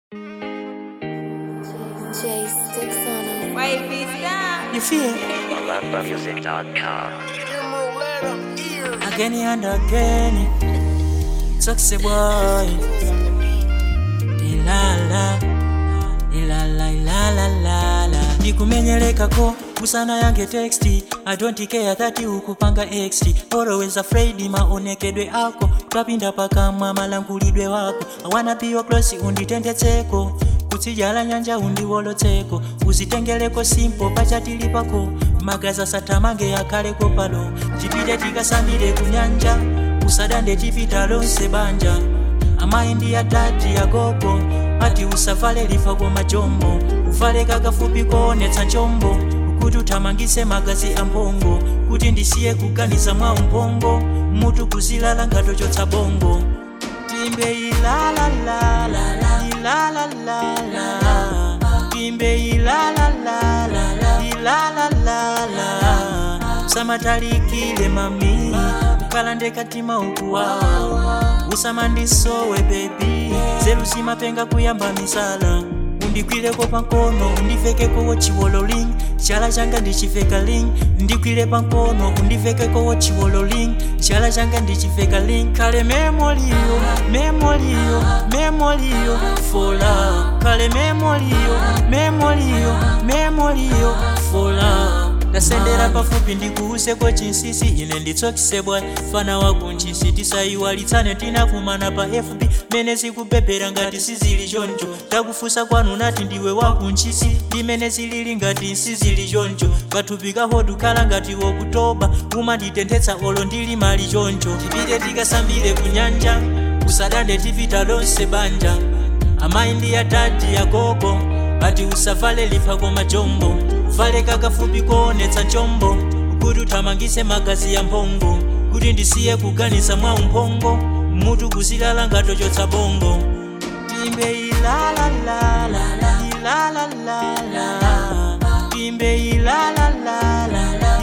J sticks on him. Wavy stop. You feel? AlumbaMusic.com. Again and again. Sexy boy. Ilala. Ilala, ilala, lala. Nikumenyelekako kusana yange texti I don't care that ukupanga xt always afraid maonekedwe ako twapinda pakamwa malangulidwe wako I wanna be your close unditendetseko kutsijala nyanja undiwolotseko uzitengeleko simpo pachatili pako magaza satamange akaleko palo tipite tikasambire kunyanja usadande tipita lonse banja amaindi ya dadi ya gogo ati usavale lifa kwa majombo uvale kakafupi koonetsa njombo kuti uthamangise magazi a mphongo kuti ndisiye kuganiza mwa umphongo mutu kuzilala ngatochotsa bongo timbe ilalalala ilalalala timbe ilalalala ilalalala samatalikile mami ukalande katima ukuwawa usamandisowe bebi zeru zimapenga kuyamba misala undikwireko pankono undivekeko chiwololing chala changa ndichiveka ling ndikwire pankono undivekeko chiwololing chala changa ndichiveka ling kale memoliyo memoliyo memoliyo fola kale memoliyo memoliyo memoliyo fola ndasendera pafupi ndikuuseko chinsisi ine nditsokisebwa fana wakunchisi tisayiwalitsane tinakumana pa fb mene zikubebhera ngati sizili choncho ndakufusa kwanu nati ndiwe wakunchisi ndimene zilili ngati nsizili choncho kathupi kahodu khala ngati wokutoba umanditenthetsa olo ndili mali choncho tipite tikasambire kunyanja usadande tipita lonse banja amayi ndi atati yagogo ati usavale lifa koma jombo vale kakafupi koonetsa chombo kuti uthamangise magazi ya mphongo kuti ndisiye kuganiza mwa umphongo mutu kuzilala ngatochotsa bongo timbe ilalalala ilalalala timbe ilalalala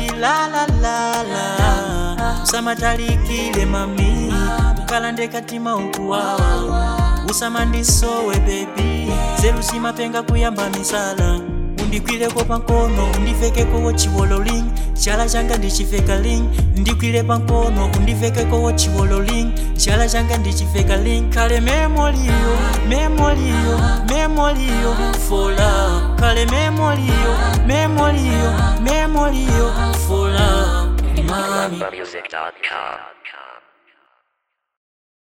ilalalala samatalikile mami ukalande katima ukuwawa usamandisowe bebi zeru zimapenga kuyamba misala undikwireko pankono undivekeko chiwololing chala changa ndichiveka ling ndikwire pankono undivekeko chiwololing chala changa ndichiveka ling kale memoliyo memoliyo memoliyo fola kale memoliyo memoliyo memoliyo fola mami AlumbaMusic.com.